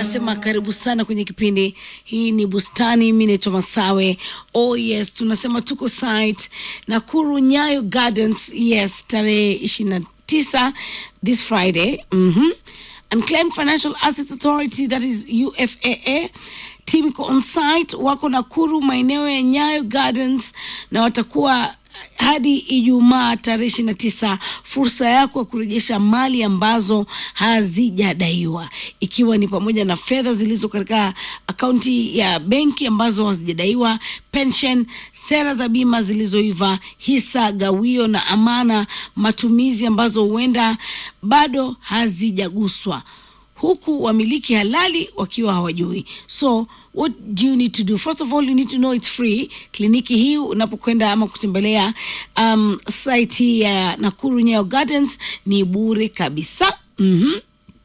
nasema karibu sana kwenye kipindi hii ni bustani mi naitwa masawe oh yes tunasema tuko site nakuru nyayo gardens yes tarehe ishirini na tisa this friday mm-hmm. unclaimed financial assets authority that is ufaa team iko on site wako nakuru maeneo ya nyayo gardens na watakuwa hadi Ijumaa tarehe ishirini na tisa, fursa yako ya kurejesha mali ambazo hazijadaiwa, ikiwa ni pamoja na fedha zilizo katika akaunti ya benki ambazo hazijadaiwa, pension, sera za bima zilizoiva, hisa, gawio na amana, matumizi ambazo huenda bado hazijaguswa huku wamiliki halali wakiwa hawajui so what do you need to do first of all you need to know it's free kliniki hii unapokwenda ama kutembelea um, site hii ya nakuru nyayo gardens ni bure kabisa mm-hmm.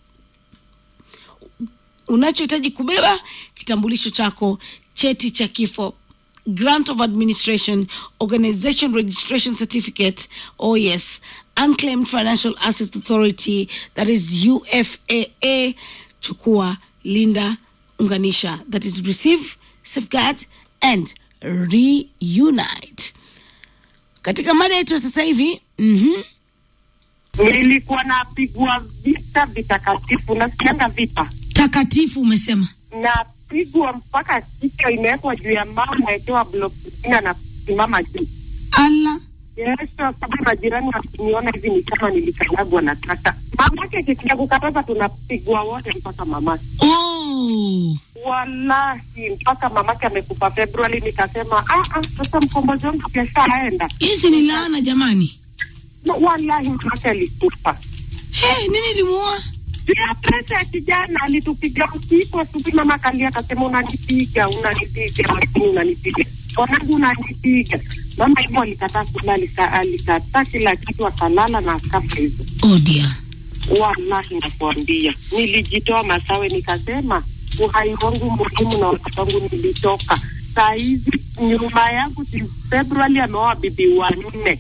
unachohitaji kubeba kitambulisho chako cheti cha kifo grant of administration organization registration certificate oh yes unclaimed financial assets authority that is ufaa chukua linda unganisha that is receive safeguard and reunite katika mada yetu ya sasa hivi mm-hmm. nilikuwa napigwa vita vitakatifu, nasikianga vita, takatifu umesema napigwa mpaka kichwa imewekwa juu ya mama, nawekewa blokina na simama juu. ala Yes, sababu majirani wakiniona hivi ni kama nilikanyagwa na taka. Mamake kikia kukataza, tunapigwa wote mpaka mamake. oh. Wallahi, mpaka mamake amekufa Februari. Nikasema ah, ah, sasa mkombozi wangu keshaenda. hizi ni laana jamani Wallahi, mamake alikufa. hey, nini limuoa Pia pesa ya kijana alitupiga usiku asubuhi, mama akalia akasema, unanipiga unanipiga, lakini unanipiga mwanangu, unanipiga. Mama hivyo alikataa kula, alika- alikataa kila kitu, akalala na akafa hivyo. oh dear. Wallahi nakuambia, nilijitoa Masawe, nikasema uhai wangu muhimu na watoto wangu nilitoka. Saa hizi nyuma yangu si Februari ameoa bibi wanne.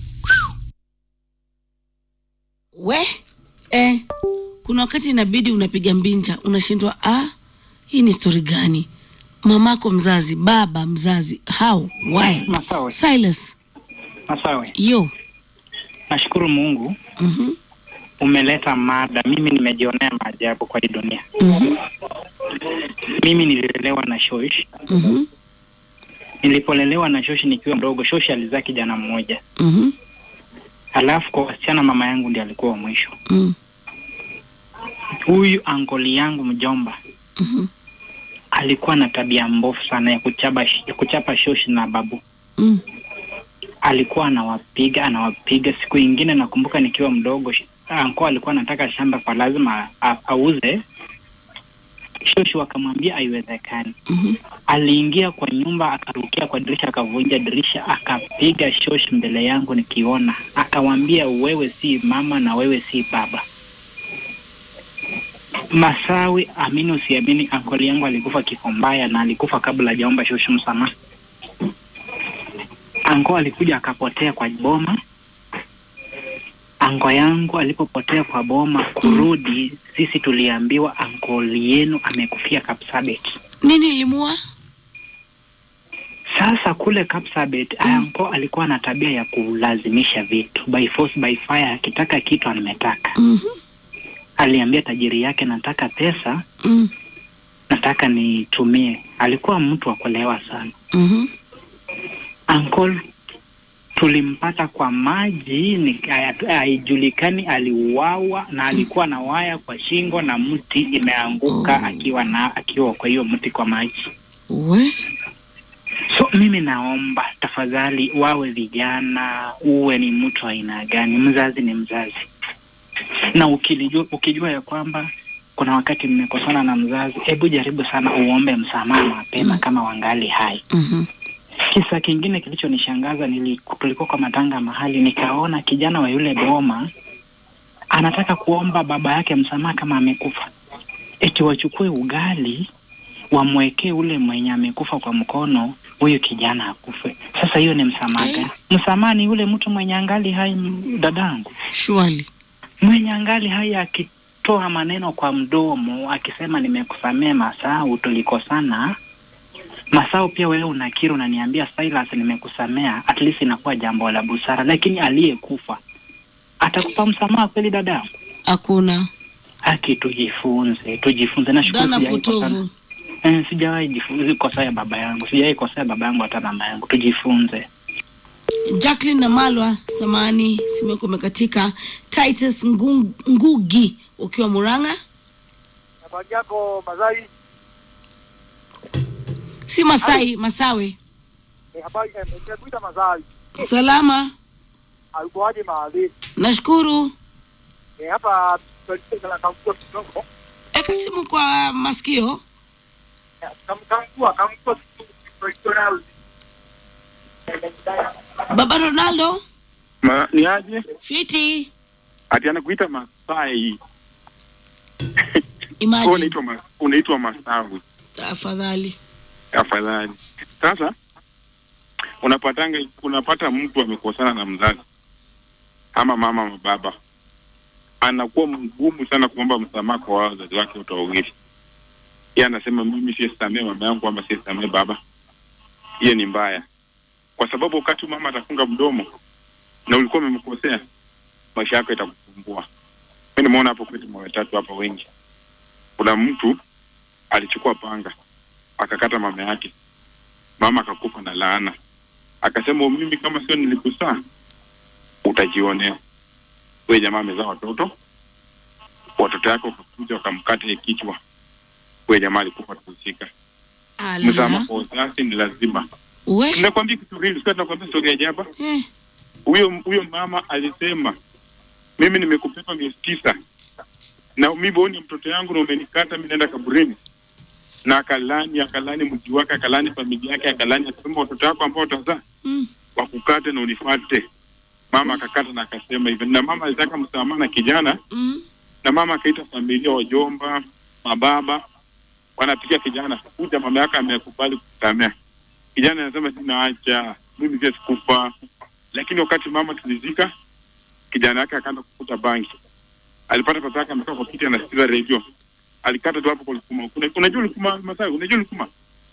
we eh, kuna wakati inabidi unapiga mbinja unashindwa ah, hii ni stori gani mamako mzazi baba mzazi how why Masawe, silas Masawe, yo nashukuru Mungu mm-hmm. umeleta mada. Mimi nimejionea maajabu kwa hii dunia. Mm-hmm. Mimi nililelewa na shosh. Mm-hmm. Nilipolelewa na shosh nikiwa mdogo, shosh alizaa kijana mmoja, Mm-hmm. alafu kwa wasichana mama yangu ndiye alikuwa wa mwisho. Mm. Huyu ankoli yangu mjomba Mm-hmm. alikuwa na tabia mbovu sana ya kuchapa, ya kuchapa shosh na babu Mm. alikuwa anawapiga anawapiga. Siku ingine nakumbuka nikiwa mdogo, sh- anko alikuwa anataka shamba kwa lazima a- auze. Shoshu akamwambia haiwezekani. Mm-hmm. Aliingia kwa nyumba akarukia kwa dirisha akavunja dirisha akapiga shosh mbele yangu nikiona, akawambia wewe si mama na wewe si baba. Masawi, amini usiamini, ankoli yangu alikufa kifo mbaya na alikufa kabla hajaomba shoshu msamaha. Ango alikuja akapotea kwa boma. Ango yangu alipopotea kwa boma kurudi, sisi tuliambiwa ankoli yenu amekufia Kapsabet. nini limuoa Sasa kule Kapsabet mm. anko alikuwa na tabia ya kulazimisha vitu by force by fire, akitaka kitu ametaka. mm-hmm. Aliambia tajiri yake, nataka pesa, mm. nataka nitumie. Alikuwa mtu wa kulewa sana. mm-hmm. Uncle tulimpata kwa maji, ni- haya- haijulikani aliuawa, na alikuwa na waya kwa shingo na mti imeanguka Oh. akiwa na akiwa kwa hiyo mti kwa maji. we So mimi naomba tafadhali, wawe vijana, uwe ni mtu wa aina gani, mzazi ni mzazi, na ukilijua, ukijua ya kwamba kuna wakati mmekosana na mzazi, hebu jaribu sana uombe msamaha mapema Mm. kama wangali hai. mm-hmm. Kisa kingine kilichonishangaza nili, tulikuwa kwa matanga mahali, nikaona kijana wa yule boma anataka kuomba baba yake msamaha kama amekufa, eti wachukue ugali wamwekee ule mwenye amekufa kwa mkono, huyu kijana akufe. Sasa hiyo ni msamaha Eh. gani? Msamaha ni yule mtu mwenye angali hai, m- dadangu, shwali mwenye angali hai aki kutoa maneno kwa mdomo akisema nimekusamea Masau, tulikosana. Masau, pia wewe unakiri, unaniambia Silas, nimekusamea, at least inakuwa jambo la busara, lakini aliyekufa atakupa msamaha kweli dadangu? hakuna Haki, tujifunze, tujifunze. Nashukuru dhana sijawahi kosana- potovu Eh, sijawahi jifu- kosea baba yangu, sijawahi kosea baba yangu hata mama yangu. Tujifunze. jacklin na malwa samani simu yako imekatika titus Ngu- ngugi ukiwa muranga Habari yako Mazai? si masai masawe Eh, habari eh, nimekuita Mazai. salama Alikuwaje mahali? nashukuru Eh, hapa tulikuwa kamkua kidogo. eka simu kwa masikio Eh, kam- Kamkua kamkua kidogo tulikuwa baba ronaldo Ma, ni aje? fiti Ati anakuita Masai. Wewe imagine unaitwa ma, unaitwa Masawi. afadhali Afadhali. Sasa unapatanga unapata mtu amekosana na mzazi ama mama ama baba, anakuwa mgumu sana kuomba msamaha kwa wazazi wake wote wawili. Yeye anasema mimi sisamee mama yangu ama sisamee baba. Hiyo ni mbaya, kwa sababu wakati mama atafunga mdomo na ulikuwa umemkosea, maisha yako itakusumbua. Mimi nimeona hapo kwetu mwa watatu hapa wengi, kuna mtu alichukua panga akakata mama yake, mama akakufa na laana, akasema mimi kama sio nilikusaa utajionea. Wewe jamaa amezaa watoto, watoto yake wakakuja wakamkata kichwa, wewe jamaa alikufa kuhusika. Msamaha ala kwa wazazi ni lazima. we Ninakwambia kitu real, sio nakwambia story ya jaba. eh, Huyo huyo mama alisema mimi nimekupepa miezi tisa na mimi wewe ni mtoto yangu na umenikata, mimi naenda kaburini. Na akalani akalani mji wake, akalani familia yake, akalani akasema watoto wako ambao utazaa mm, wakukate na unifate. Mama akakata na akasema hivyo, na mama alitaka msamaha na kijana, mm, na mama akaita familia, wajomba, mababa, wanapiga kijana, kuja mama yake amekubali kusamea. Kijana anasema sinaacha, mimi pia sikufa. Lakini wakati mama tulizika, kijana yake akaanza kukuta bangi. Alipata papa yake amekaa kwa kiti anasikiza redio, alikata tu hapo kwa Lukuma. Kuna- Unajua Lukuma Masai, unajua Lukuma?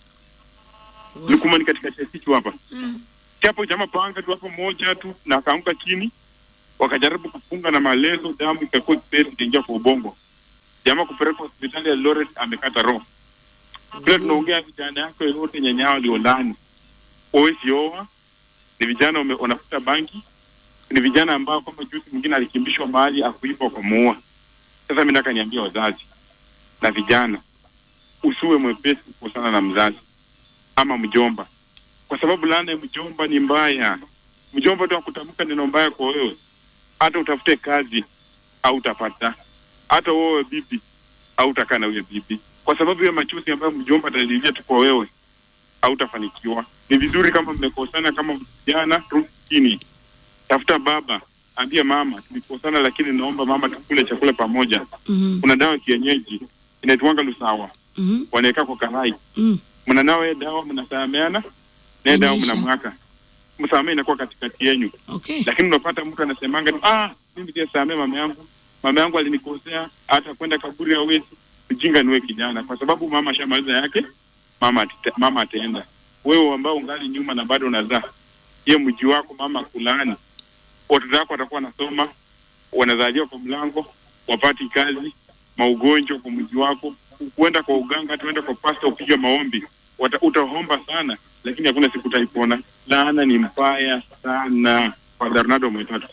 Lukuma ni katika kitu hapa mm. hapo jamaa panga tu hapo moja tu na akaanguka chini, wakajaribu kufunga na malezo, damu ikakuwa kipesi ikaingia kwa ubongo. Jamaa kupelekwa hospitali ya Eldoret, amekata roho. Bila tunaongea vijana yako yote nyanyao waliolani, wawezi oa, ni vijana wame- wanafuta banki, ni vijana ambao kwamba juzi mwingine alikimbishwa mahali akuipa wakamuua. Sasa mimi nataka niambie wazazi na vijana, usiwe mwepesi kukosana na mzazi ama mjomba kwa sababu laana ya mjomba ni mbaya. Mjomba tu akutamka neno mbaya kwa wewe, hata utafute kazi au utapata, hata wewe bibi au utakaa na huyo bibi, kwa sababu ya machozi ambayo mjomba atalilia tu kwa wewe, hautafanikiwa. Ni vizuri kama mmekosana, kama vijana, rudi chini, tafuta baba, ambia mama, tulikosana, lakini naomba mama tukule chakula pamoja. Mhm, Kuna dawa ya kienyeji inaitwanga lusawa, mhm, wanaweka kwa karai mm. mnanawa hiyo dawa mnasameana na hiyo dawa Inaisha. mnamwaka msamaha inakuwa katikati yenyu okay lakini unapata mtu anasemanga tu ah mimi pia samee mama yangu mama yangu alinikosea hata kwenda kaburi hawezi ujinga niwe kijana kwa sababu mama ashamaliza yake mama atite, mama ataenda wewe ambao ungali nyuma na bado unazaa hiyo mji wako mama kulaani watoto wako watakuwa wanasoma wanazaliwa kwa mlango wapati kazi maugonjwa kwa mji wako kuenda kwa uganga tuenda kwa pasta upige maombi Wata, utaomba sana lakini hakuna siku utaipona laana ni mbaya sana kwa Bernardo Mwetatu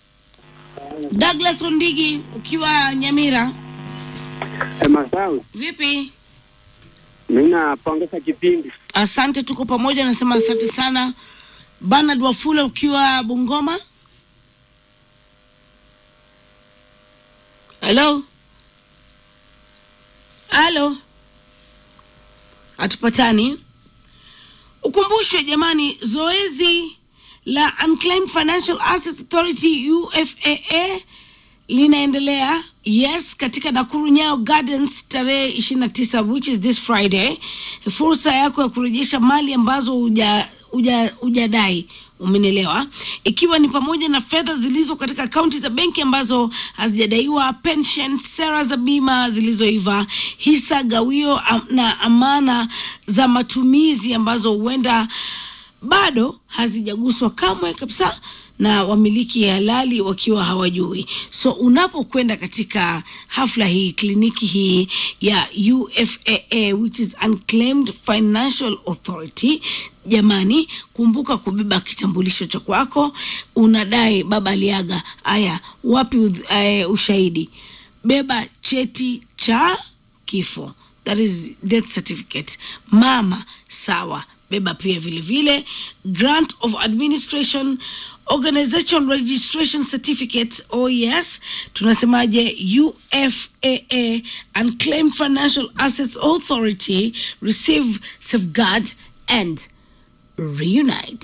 douglas ondigi ukiwa nyamira Masawi, vipi mi napongeza kipindi. asante tuko pamoja nasema asante sana banard wafula ukiwa bungoma halo halo hatupatani ukumbushwe jamani zoezi la unclaimed financial assets authority ufaa linaendelea yes katika nakuru nyayo gardens tarehe 29 which is this friday fursa yako ya kurejesha mali ambazo huja uja, ujadai umenielewa ikiwa ni pamoja na fedha zilizo katika akaunti za benki ambazo hazijadaiwa pension sera za bima zilizoiva hisa gawio am, na amana za matumizi ambazo huenda bado hazijaguswa kamwe kabisa na wamiliki halali wakiwa hawajui so unapokwenda katika hafla hii kliniki hii ya ufaa which is unclaimed financial authority jamani kumbuka kubeba kitambulisho cha kwako unadai baba aliaga aya wapi uh, ushahidi beba cheti cha kifo that is death certificate mama sawa beba pia vile vile grant of administration organization registration certificate oh yes tunasemaje ufaa unclaimed financial assets authority receive safeguard and reunite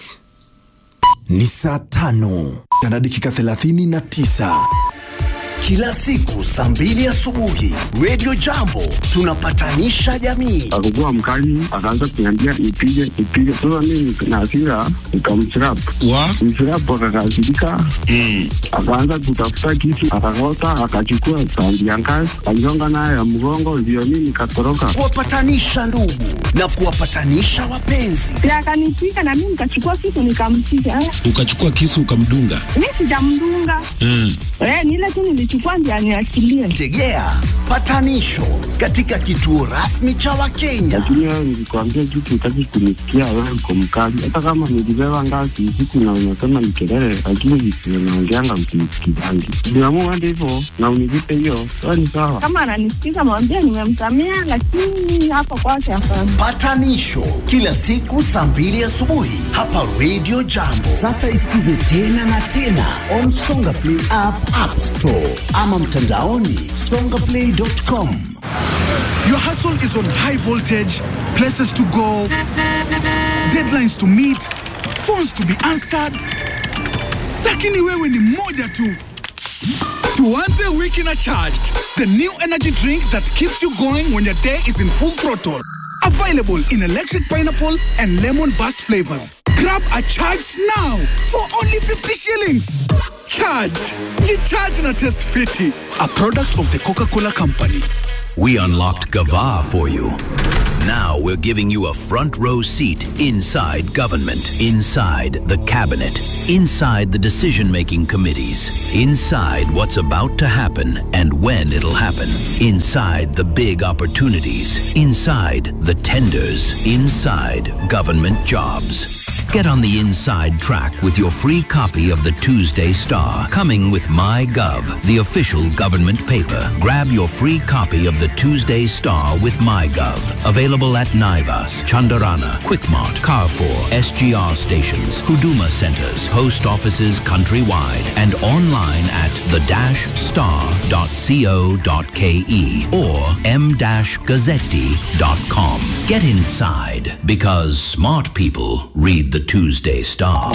ni saa tano na dakika thelathini na tisa kila siku saa mbili asubuhi redio jambo tunapatanisha jamii akakuwa mkali akaanza kuniambia nipige nipige sasa mimi na hasira nikamsrap wa msrap akakasirika akaanza kutafuta kisu akakota akachukua sandi ya ngazi aligonga nayo ya mgongo ndio mimi nikatoroka kuwapatanisha ndugu na kuwapatanisha wapenzi Si akanipiga na mimi nikachukua kitu nikampiga. Eh, ukachukua kisu ukamdunga Mimi sijamdunga. mm. Eh, ni ile tu nilichukua ndio aniachilie. tegea patanisho katika kituo rasmi cha wakenya lakini wewe nilikwambia kitu utaki kunisikia wewe uko mkali hata kama nilibeba ngazi usiku na unasema ni kelele lakini visio naongeanga msinisikizangi niamua hadi hivyo na unilipe hiyo sawa ni sawa Kama ananisikiza mwambie nimemsamea, lakini hapo kwake hapana. patanisho kila siku saa mbili asubuhi hapa redio jambo sasa isikize tena na tena on songa play app, app store ama mtandaoni songaplay.com Your hustle is on high voltage, places to go, deadlines to meet, phones to be answered. Lakini wewe ni moja tu. Tuanze wiki na charged, the new energy drink that keeps you going when your day is in full throttle. Available in electric pineapple and lemon burst flavors. Grab a charged now for only 50 shillings. Charged. Ye charge na test fiti. A product of the Coca-Cola Company. We unlocked Gava for you. Now we're giving you a front row seat inside government, inside the cabinet, inside the decision making committees, inside what's about to happen and when it'll happen, inside the big opportunities, inside the tenders, inside government jobs. Get on the inside track with your free copy of the Tuesday Star, coming with MyGov, the official government paper. Grab your free copy of the Tuesday Star with MyGov. Available at Naivas, Chandarana, Quickmart, Carrefour, SGR stations, Huduma centers, post offices countrywide, and online at the-star.co.ke or m-gazzetti.com. Get inside because smart people read the Tuesday Star.